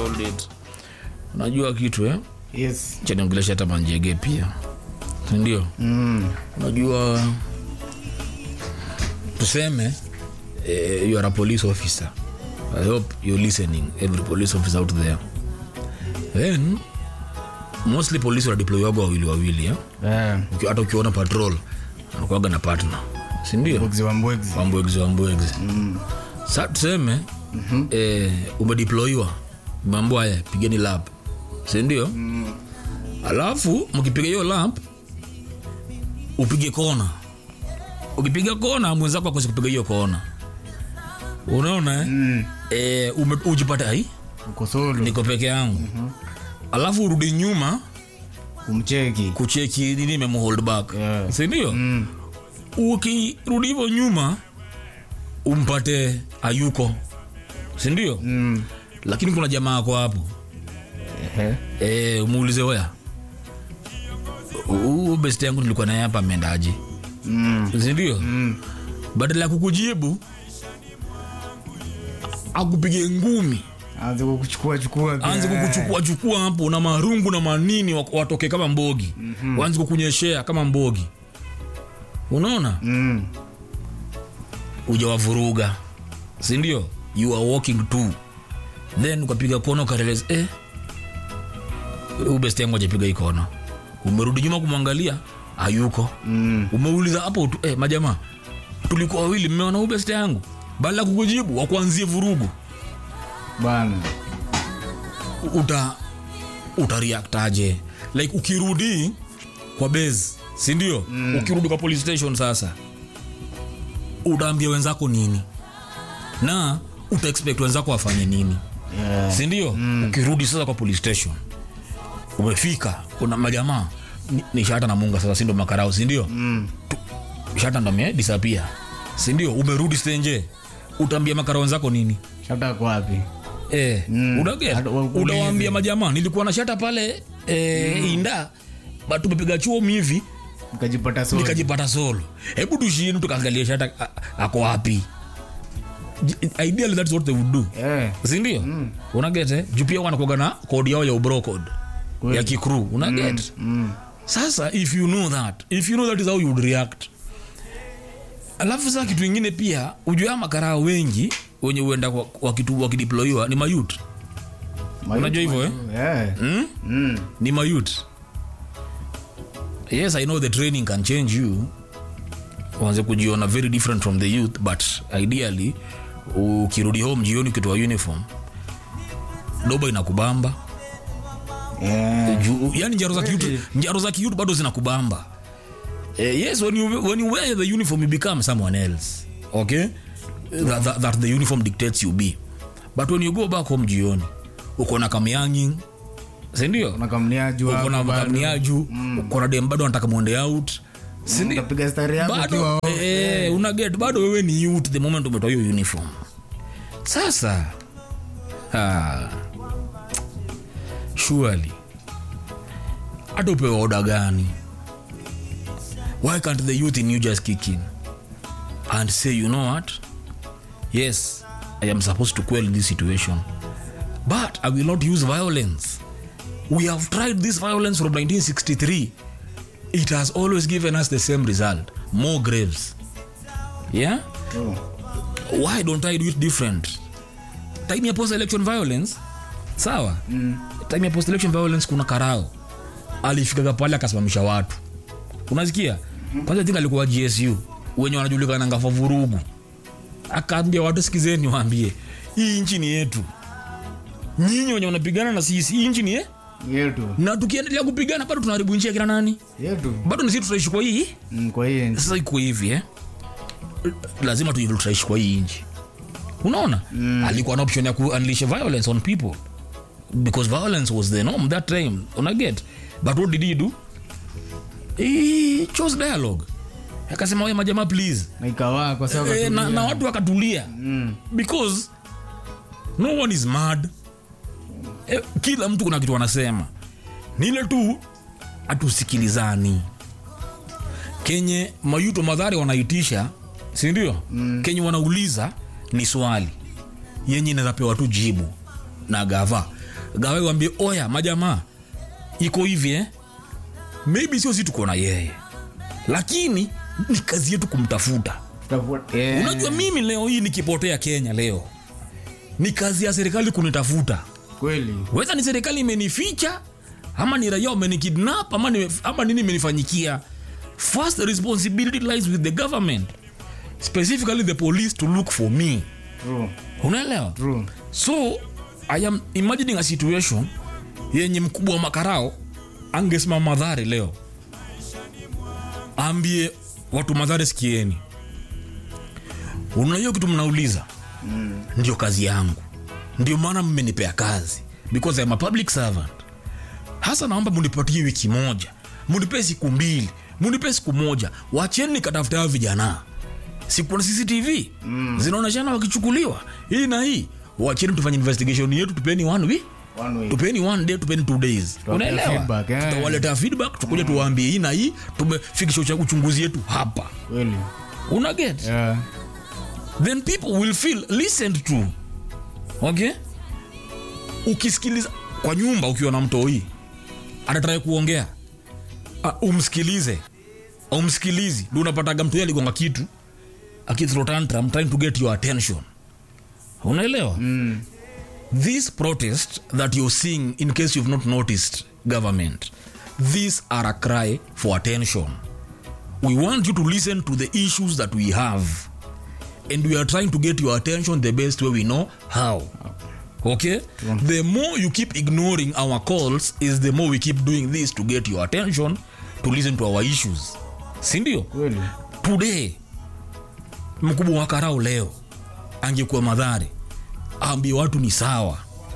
hold it unajua kitu eh? yes chaniongelesha hata manjege pia sindio mm. unajua tuseme eh, you are a police officer i hope you're listening every police officer out there then mostly polisi wanadeploywaga wawili wawili eh? yeah. Uki- hata ukiona patrol anakuaga na partner sindio Mbwegzi wa mbwegzi wambwegzi wambwegzi mm. sa tuseme mm-hmm. eh, umedeployiwa mambo haya pigeni lap sindio mm. alafu mkipiga hiyo lap upige kona ukipiga kona mwenzako akosi kupiga hiyo kona unaona eh? mm. eh, ume, ujipate ai uko solo niko peke yangu mm-hmm. alafu urudi nyuma kumcheki kucheki nini imemhold back Yeah. sindio mm. ukirudi hivyo nyuma umpate ayuko sindio mm. lakini kuna jamaa ako hapo Ehe. e, umuulize wea huu best yangu nilikuwa naye hapa ameendaje mm. sindio mm. badala ya kukujibu akupige ngumi anze kukuchukua chukua pia. anze kukuchukua chukua hapo na marungu na manini wak- watoke kama mbogi mm-hmm. waanze kukunyeshea kama mbogi unaona mm. ujawavuruga sindio you are walking to then ukapiga kona ukarealize eh, huyu best yangu ajapiga hii kona umerudi nyuma kumwangalia hayuko Mm. umeuliza hapo tu eh, majamaa tulikuwa wawili mmeona huyu best yangu baada ya kukujibu wakuanzie vurugu bana U- uta utareactaje like ukirudi kwa base sindio mm. ukirudi kwa police station sasa utaambia wenzako nini na utaexpect wenzako wafanye nini yeah. sindio mm. ukirudi sasa kwa police station umefika kuna majamaa ni, ni shata na munga sasa sindo makarao sindio mm. shata ndo amedisapia sindio umerudi stenje utaambia makarao wenzako nini shata kwa wapi Eh, Mm. unaget? Hata wakuulize. utawaambia majamaa nilikuwa na shata pale eh, inda but tumepiga chuo hivi ukajipata solo nikajipata solo hebu tushini tukaangalia shata a- ako wapi J- ideally that's what they would do yeah. sindio mm. unagete juu pia wanakuaga na kodi yao ya ubro code Kweli. ya kicrew unaget mm. sasa if you know that if you know that is how you would react alafu saa kitu ingine pia ujua makaraa wengi wenye uenda kwa- wakitu- wakideployiwa ni mayut Unajua hivyo, eh? yeah. mm? mm. ni mayut yes i know the training can change you uanze kujiona very different from the youth but ideally ukirudi home jioni ukitoa uniform doba inakubamba yeah. Ju- yani njaro za kiutu njaro za kiutu bado zinakubamba eh, yes when you, when you wear the uniform you become someone else okay that, that, that the uniform dictates you be but when you go back home jioni uko na kamyanging sindio nakamniaju uko na kamniaju uko na dem bado anataka mwende out sindio utapiga stari yako ukiwa bado off. eh, una get bado wewe ni youth the moment umetoa hiyo uniform sasa ah, surely hata upewe oda gani why can't the youth in you just kick in and say you know what yes i am supposed to quell this situation but i will not use violence we have tried this violence from 1963 it has always given us the same result more graves yeah Oh. why don't i do it different time ya post election violence sawa mm. time ya post election violence kuna karao alifikaga pale akasimamisha watu unasikia kwanza think alikuwa gsu wenye wanajulikana ngafa vurugu akaambia watu sikizeni waambie hii nchi ni yetu nyinyi wenye wanapigana na sisi hii nchi ni ye yetu na tukiendelea kupigana bado tunaharibu nchi ya kina nani yetu bado nisi tutaishi kwa hii mm, kwa hiyo sasa iko hivi eh? lazima tu tutaishi kwa hii nchi unaona mm. alikuwa na option ya ku unleash violence on people because violence was the norm that time unaget but what did he do he chose dialogue akasema we majamaa please na ikawaa kwa sababu eh, na, na watu wakatulia mm. because no one is mad eh, kila mtu kuna kitu anasema nile tu hatusikilizani kenye mayuto madhari wanaitisha sindio mm. kenye wanauliza ni swali yenye inawezapewa tu jibu na gava gawe wambie oya majamaa iko hivi eh? maybe sio si tuko na yeye lakini ni kazi yetu kumtafuta Tutafuta- yeah. unajua mimi leo hii nikipotea kenya leo ni kazi ya serikali kunitafuta kweli weza ni serikali imenificha ama ni raia wamenikidnap ama, ni, ama nini imenifanyikia first responsibility lies with the government specifically the police to look for me True. unaelewa True. so i am imagining a situation yenye mkubwa wa makarao angesimama madhare leo ambie watu madhare sikieni unajua kitu mnauliza mm. ndio kazi yangu ndio maana mmenipea kazi because I'm a public servant hasa naomba munipatie wiki moja munipee siku mbili munipee siku moja wacheni nikatafuta hao vijana siku na cctv mm. zinaoneshana wakichukuliwa hii na hii wacheni tufanye investigation yetu tupeni one week One way. tupeni one day tupeni two days unaelewa feedback, eh. tutawaletea feedback tukuja tuwaambie hii na hii tumefikisha ucha- uchunguzi yetu hapa Kweli. una get Yeah. then people will feel listened to okay ukisikiliza kwa nyumba ukiwa na mtoi anatrai kuongea uh, umsikilize umsikilizi ndio unapataga mtoi aligonga kitu akithrow tantrum trying to get your attention unaelewa mm. this protest that you're seeing in case you've not noticed government these are a cry for attention we want you to listen to the issues that we have and we are trying to get your attention the best way we know how okay the more you keep ignoring our calls is the more we keep doing this to get your attention to listen to our issues sindio Kweli. today mkubwa wa karau leo angekuwa madhare aambie watu ni sawa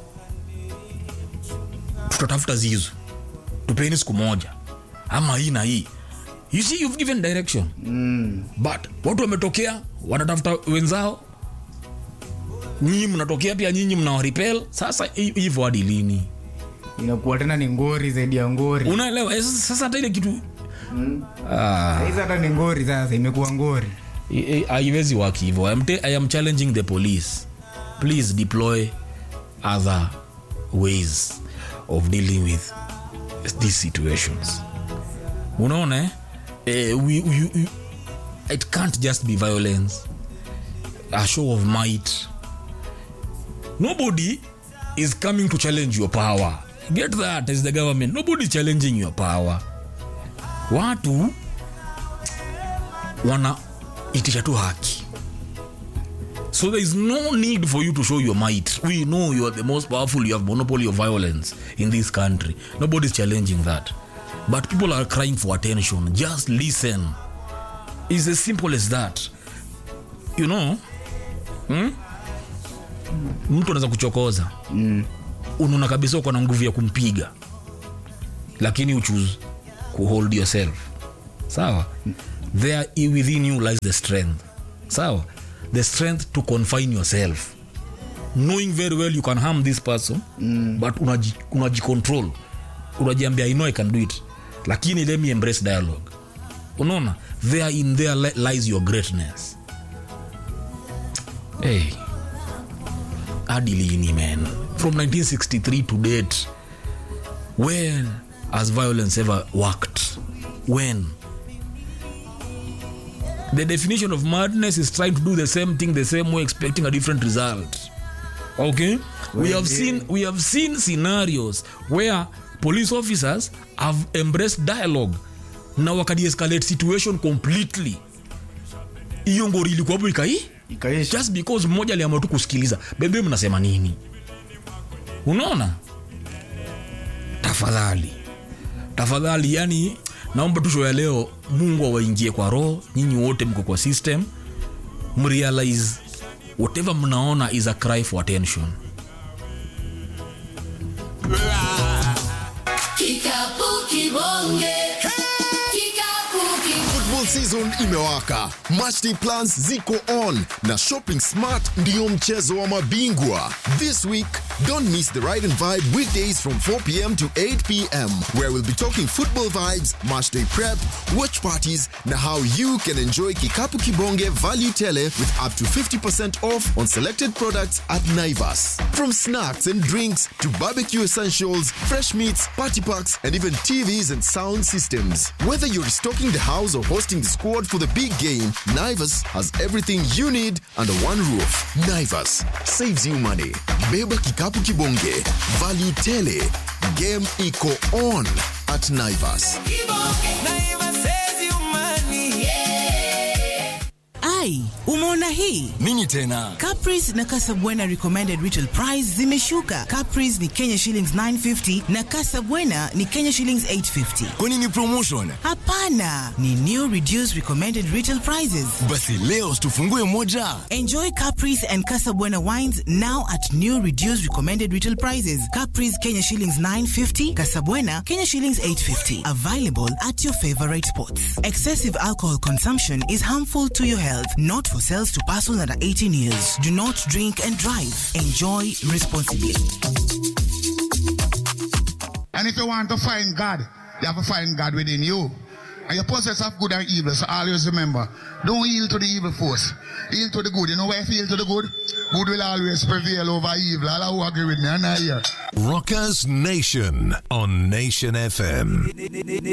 tutatafuta zizo tupeni siku moja ama hii na hii you see you've given direction Mm. but watu wametokea wanatafuta wenzao nyinyi mnatokea pia nyinyi mnawaripel sasa hi- hivyo hadi lini inakuwa tena ni ngori zaidi ya ngori unaelewa Eh, sasa sasa hata ile kitu ah, saizi hata ni ngori sasa imekuwa ngori i- i- haiwezi work hivyo I am te- i am challenging the police please deploy other ways of dealing with these situations unaona eh? Eh, we, we, we, it can't just be violence a show of might nobody is coming to challenge your power get that as the government nobody is challenging your power watu wanaitisha tu haki so there is no need for you to show your might we know you are the most powerful you have monopoly of violence in this country nobody is challenging that but people are crying for attention just listen it's as simple as that you know hmm? mtu anaweza kuchokoza mm. unaona kabisa uko na nguvu ya kumpiga lakini uchoose kuhold yourself sawa there i- within you lies the strength sawa the strength to confine yourself knowing very well you can harm this person mm. but unaji- unajicontrol unajiambia i know i can do it lakini let me embrace dialogue unaona there in there li- lies your greatness hey hadi lini man from 1963 to date when has violence ever worked when the definition of madness is trying to do the same thing the same way expecting a different result okay we have seen we have seen scenarios where police officers have embraced dialogue na wakadiescalate situation completely hiyo ngori ilikuwa hapo ikai ikaisha just because mmoja aliamua tu kusikiliza bebe mnasema nini unaona tafadhali tafadhali yani naomba tu show ya leo mungu awaingie kwa roho nyinyi wote mko kwa system mrealize whatever mnaona is a cry for attention Kikapu kibonge. Kikapu kibonge. football season imewaka matchday plans ziko on na shopping smart ndiyo mchezo wa mabingwa this week Don't miss the Ride and Vibe weekdays from 4 p.m. to 8 p.m., where we'll be talking football vibes, match day prep, watch parties, and how you can enjoy Kikapu Kibonge Value Tele with up to 50% off on selected products at Naivas. From snacks and drinks to barbecue essentials, fresh meats, party packs, and even TVs and sound systems. Whether you're restocking the house or hosting the squad for the big game, Naivas has everything you need under one roof. Naivas saves you money. Beba Kikapu Kibonge. Value Tele. Game iko on at Naivas. ai umeona hii nini tena Caprice na Casabwana recommended retail price zimeshuka. Caprice ni Kenya shillings 950 na Casabwana ni Kenya shillings 850. kwani ni promotion Hapana, ni new reduced recommended retail prices. basi leo tufungue moja Enjoy Caprice and Casabwana wines now at new reduced recommended retail prices. Caprice Kenya shillings 950, Casabwana Kenya shillings 850. Available at your favorite spots. Excessive alcohol consumption is harmful to your health, not for sales to persons under 18 years. Do not drink and drive. Enjoy responsibly. And if you want to find God, you have to find God within you. And you possess of good and evil. So always remember, don't yield to the evil force. Yield to the good. You know why if you yield to the good? Good will always prevail over evil. All who agree with me, and I hear. Rockers Nation on Nation FM.